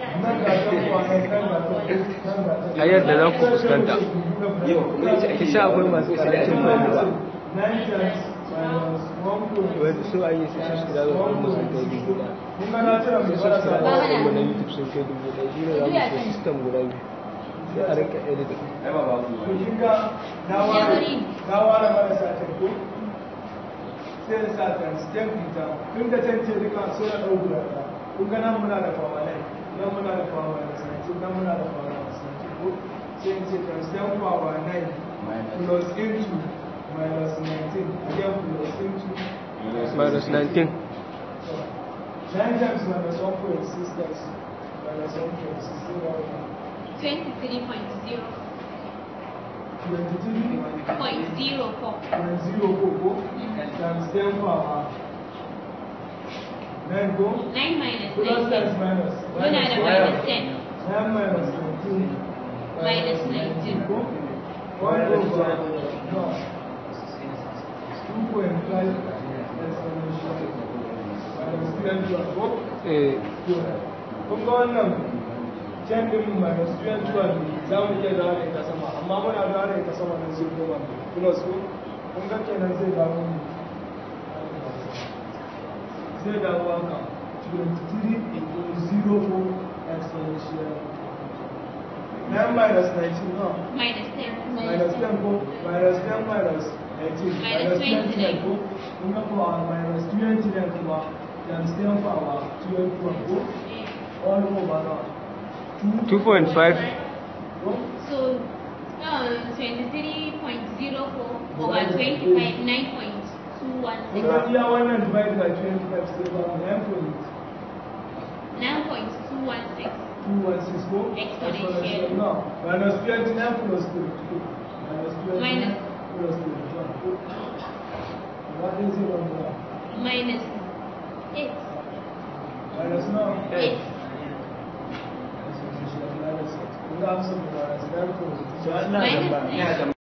a yadda za ku fuskanta ki sha akwai masu karancin fahimta wanda su an yi su shi shiga da kuma sun kai dubu ɗaya sai su shiga da kuma na youtube sun kai dubu ɗaya shi ne za mu ce system guda biyu sai a rinka editing sai da sa times 10 fita tun da can ce duka so na ɗau guda ɗaya kun ga nan muna da power 9 nan muna da power 19 nan muna da power 19 ko sai in ce times 10 power 9 plus into minus 19 again plus into minus 19 so 9 times minus 1.6 times minus 1.6 23.0 23 point zero four. times 0 go go times 10 power 9 go Nine minus plus times nineteen. minus Muna da minus ten. 9 minus 19 Minus 19. go 1 over no 2.5 exponential minus 3 go eh kun ga wannan can din minus 12 za mu iya dawo da ita sama amma muna dawo da ita sama nan zai koma plus ko kun ga kenan zai dawo ne zai dawo haka 23 0 exponential 9 minus 19 no Minus ten. minus 10 ko minus 10 minus 19 Minus 20 20 ko kun ga kuwa minus 20 ne kuma times 10 power 12 ko all over now 2.5 ko So, uh, twenty-three point zero four over twenty-five, nine point two one six. kuma iya wannan divide by 25 sai ba mu 9 point Nine point two one six. 216 ko Exponential. no minus 29 plus 32 minus 29 Minus. plus 31 ko what is it on there Minus eight. minus now Eight. minus 6 kun ga amsa minus 9 plus Minus ten.